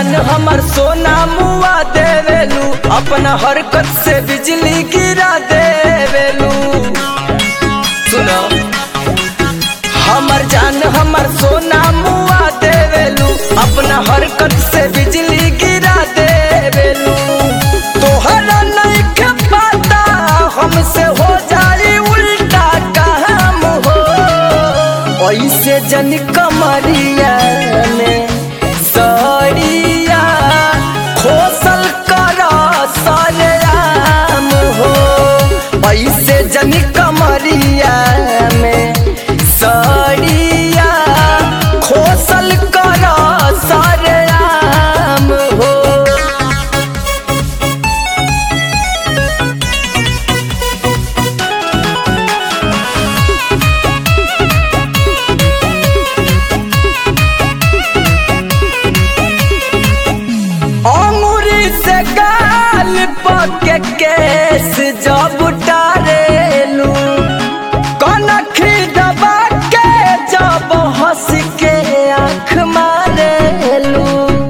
जान हमर सोना मुआ देवेलू अपना हरकत से बिजली गिरा देवेलू सुनो हमर जान हमर सोना मुआ देवेलू अपना हरकत से बिजली गिरा देवेलू तोहरा नहीं के पता हमसे हो जाई उल्टा काम हो ऐसे जन कमरिया में सड़िया खोसल कर सरेआम हो ऐसे जन कमरिया में सड़िया खोसल कर सरेआम हो अंगूरी से गाल पके केस जब उतारेलू कनखी दबा के जब हंस के आँख मारेलू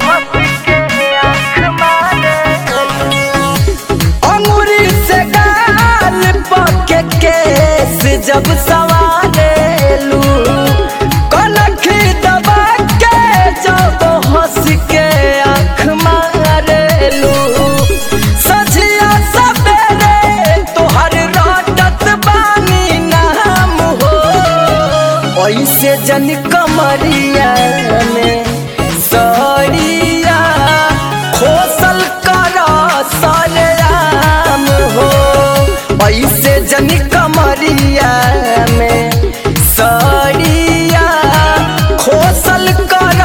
अंगूरी से गाल पके केस जब सवारेलू कनखी दबा के जब हंस के आँख मारेलू सझिया सबेरे तोहर रटत बानी नाम हो ऐसे जन कमरिया में सड़िया खोसल कर सरेआम हो ऐसे जन कमरिया में सड़िया खोसल कर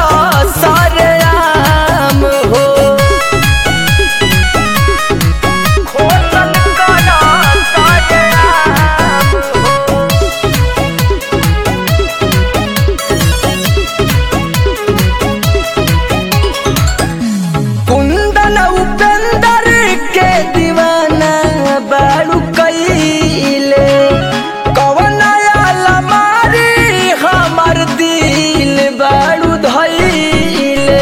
सरेआम हो खोसल कर सरेआम हो कुंदन उपेंदर के दीवाना बारू कैले कवन अलमारी हमर दिल बारू धैले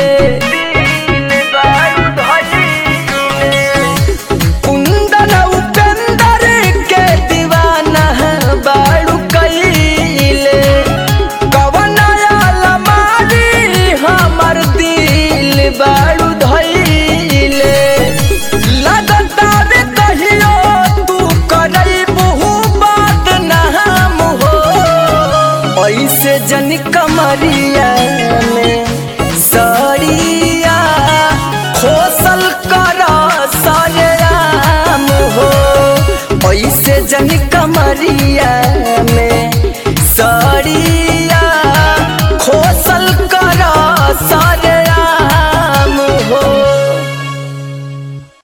कुंदन उपेंदर के दीवाना बारू कैले कवन अलमारी हमर दिल बारू धैले लगता रे कहियो तू करई बहु बात नाम हो ऐसे जन कमरिया में सड़िया खोसल कर सरेआम हो ऐसे जन कमरिया